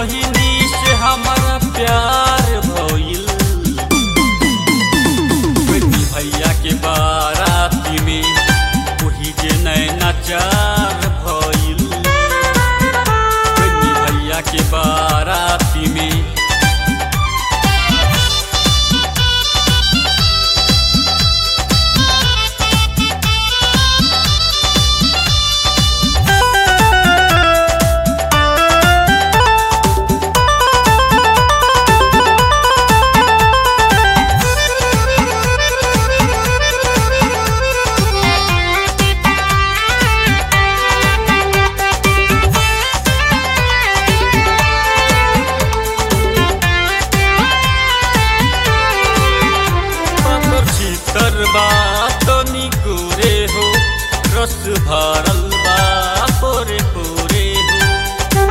बहिनी से हमारा प्यार भइल बनी भैया के बाराती में वही जे नैना चार भइल बनी भैया के बाराती में पातर छीतर बा तनी गोरे हो रस भरल बा पोरे पोरे हो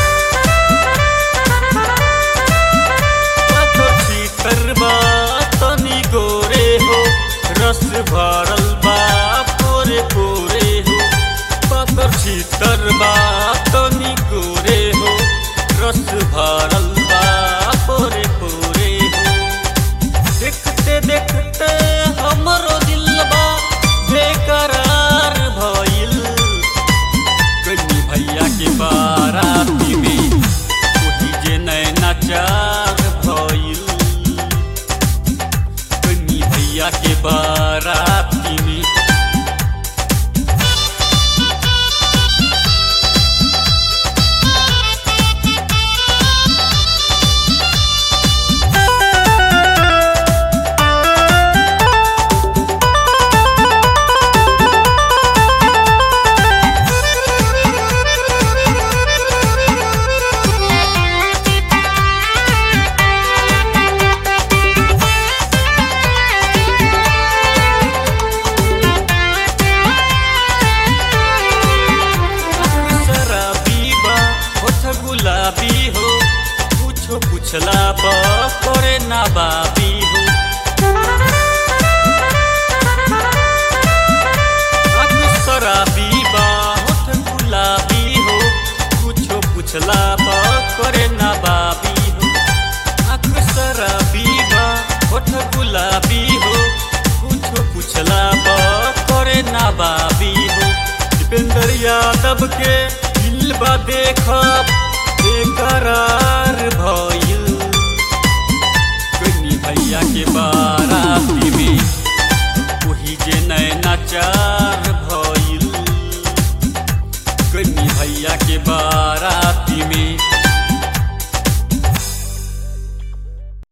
पातर छीतर बा तनी गोरे हो रस भरल बा पोरे पोरे हो पातर छीतर बा तनी गोरे हो रस भरल बा पोरे पोरे हो देखते देखते हमरो दिलबा बेकरार भइल कनी भैया के बाराती में वही जे नैना चार भइल कनी भैया के बाराती में शराबी बा होठ गुलाबी हो कुछो पुछला बा करे ना बाबी हो आँख शराबी बा होठ गुलाबी हो कुछो पुछला बा करे ना बाबी हो आँख शराबी बा होठ गुलाबी हो कुछो पुछला बा करे ना बाबी हो दीपेंद्र यादव के दिल बा देखब बेकरार भइल कनी भैया के बा